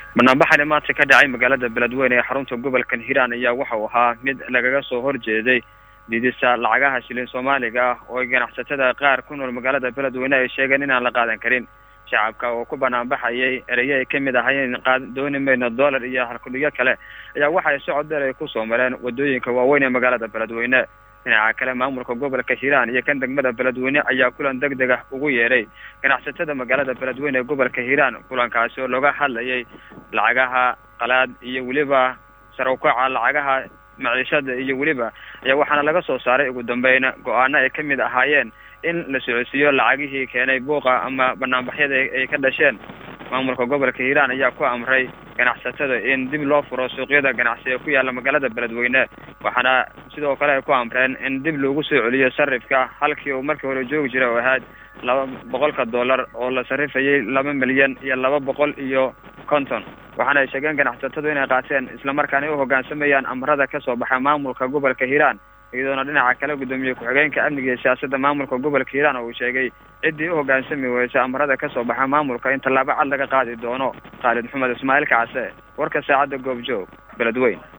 banaanbaxani maanta ka dhacay magaalada beledweyne ee xarunta gobolkan hiiraan ayaa waxau ahaa mid lagaga soo horjeeday didisa lacagaha shilin soomaaliga ah oo ganacsatada qaar ku nool magaalada beledweyne ay sheegeen inaan la qaadan karin shacabka oo ku banaanbaxayay ereye ay kamid ahayeen dooni mayno dollar iyo halkudhigyo kale ayaa waxay socod dheer ay kusoo mareen wadooyinka waaweyn ee magaalada beledweyne dhinaca kale maamulka gobolka hiiraan iyo kan degmada beledweyne ayaa kulan deg deg ah ugu yeeray ganacsatada magaalada beledweyne ee gobolka hiiraan kulankaasi oo looga hadlayay lacagaha qalaad iyo weliba sarawkaca lacagaha maciishada iyo weliba ayaa waxaana laga soo saaray ugu dambeyn go-aano ay kamid ahaayeen in la socodsiiyo lacagihii keenay buuqa ama banaanbaxyada ay ka dhasheen maamulka gobolka hiiraan ayaa ku amray ganacsatada in dib loo furo suuqyada ganacsi ee ku yaalla magaalada beledweyne waxaana sidoo kale ay ku amreen in dib loogu soo celiyo sarifka halkii uu markii hore joogi jiray oo ahayd laba boqolka dollar oo la sarifayay laba milyan iyo laba boqol iyo konton waxaana ay sheegeen ganacsatadu inay qaateen islamarkaana ay u hoggaansamayaan amarada kasoo baxa maamulka gobolka hiiraan iyadoona dhinaca kale guddoomiye ku-xigeenka amniga iyo siyaasadda maamulka gobolka hiiraan oo uu sheegay ciddii u hoggaansami weysa amarada kasoo baxa maamulka in tallaabo cad laga qaadi doono khaalid maxamed ismaaciil kacase warka saacadda goobjoog beledweyn